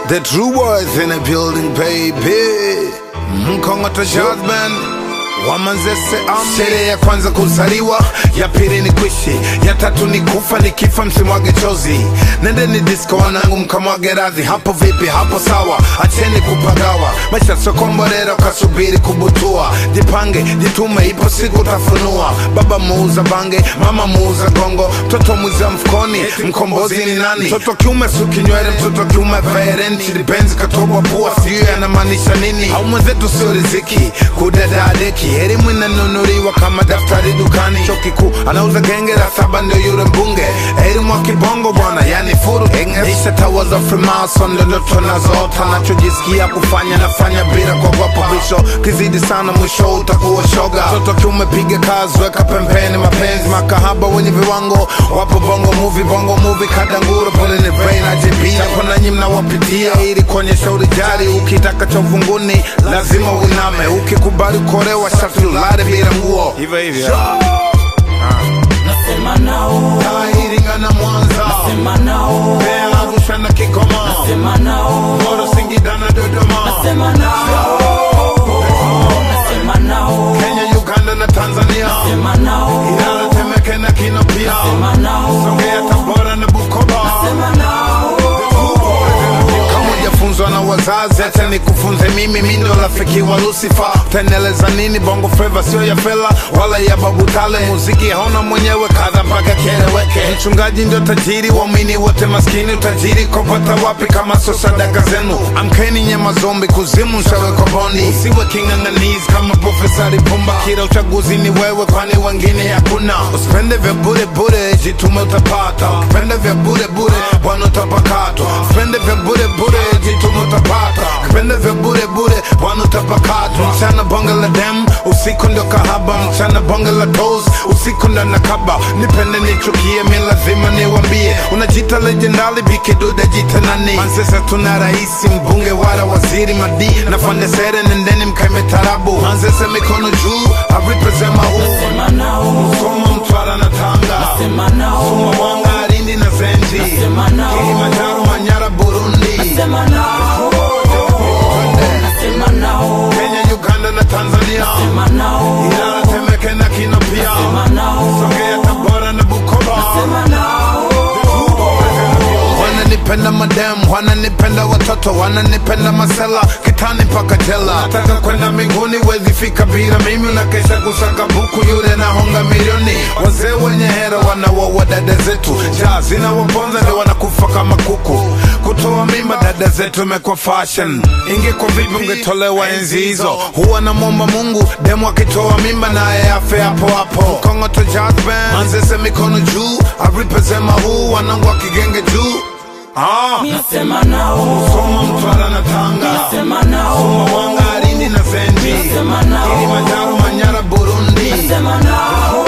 The true boys in the building, baby. Mkongoto Jazz Band. Wamanzese Army. Sherehe ya kwanza kuzaliwa, ya pili ni kuishi, ya tatu ni kufa, nikifa msimwage chozi. Nendeni disco wanangu, mkamwage radhi. Hapo vipi? Hapo sawa, acheni kupagawa. Maisha sio komborero, kasubiri kubutua. Jipange, jitume, ipo siku tafunua. Baba muuza bange, mama muuza gongo, mtoto mwiza mfukoni, mkombozi ni nani? Mtoto kiume sukinywele, mtoto kiume vaerenti, dipenzi katobwa pua, sijui anamaanisha nini? Au mwenzetu sio riziki, kudadadeki, elimu inanunuliwa kama daftari dukani. Chuo kikuu anauza genge la saba, ndio yule mbunge, elimu wa kibongo bwana, yani furu isha tawa za Freemason, ndio ndoto nazoota, nachojisikia kufanya nafanya bila kuogopa bisho, kizidi sana mwisho utakuwa shoga. Mtoto kiume piga kazi, weka pembeni mapenzi, makahaba wenye viwango wapo bongo movie, bongo movie kadanguro, pole ni brain ajibia, kwa nanyi mnawapitia ili kuonyesha urijali. Ukitaka cha uvunguni lazima uiname, ukikubali kuolewa sharti ulale bila nguo, hivyo hivyo. Nasema nao, Iringa na Mwanza, sema nao, Mbeya, Arusha na Kigoma, sema nao, Moro, Singida na Dodoma, sema nao, nasema nao, Kenya, Uganda na Tanzania, sema nao, Ilala, Temeke na Kino pia, sema nao, Songea, Tabora na Bukoba. sema nao, kama hujafunzwa na wazazi acha nikufunze mimi mi ndo rafiki wa lucifer utaendeleza nini bongo flava sio ya fela wala ya babu tale muziki hauna mwenyewe kadha mpaka kieleweke mchungaji ndio tajiri waumini wote maskini utajiri kopata wapi kama sio sadaka zenu amkeni nyema zombi kuzimu nshawekwa bondi usiwe king'ang'anizi kama profesa lipumba kila uchaguzi ni wewe kwani wengine hakuna usipende vya bure bure jitume utapata ukipende vya bure bure bwana utapakatwa usipende vya bure bure jitume utapata ukipende vya bure bure bwana utapakatwa mchana bonge la dem usiku ndio kahaba mchana bonge la tos usiku ndo nakaba nipende nichukie mi lazima niwambie unajita legendali bikiduda jita nani mansesa tuna raisi mbunge wala waziri madi nafande sere nendeni mkaime tarabu mansese mikono juu aripezema huu sema nao, Soma Mtwara na Tanga, sema nao, Soma Mwanga, Lindi na Zenji, Nasema nao. Kilimanjaro, Manyara, Burundi, sema nao, nasema nao, Kenya, Uganda na Tanzania, sema nao, Ilala, Temeke na Kino pia, sema nao, Songea, Tabora na Bukoba. sema nao, wananipenda madem wananipenda watoto wananipenda masela kitani mpaka jela nataka kwenda mbinguni wezi fika bila mimi unakesha kusaka buku yule nahonga milioni wazee wenye hera wanawaua dada zetu jaa zinawaponza ndio wanakufa kama kuku kutoa mimba dada zetu imekuwa fashion ingekuwa vipi ungetolewa enzi hizo huwa namwomba mungu demu akitoa mimba naye afe hapo hapo kongoto jazz band manzese mikono juu aripezema huu wanangu akigenge juu Ah, nasema nao, Soma Mtwara na Tanga, sema nao, Soma Mwanga, Lindi na Zenji, Nasema nao. Kilimanjaro, Manyara, Burundi, sema nao,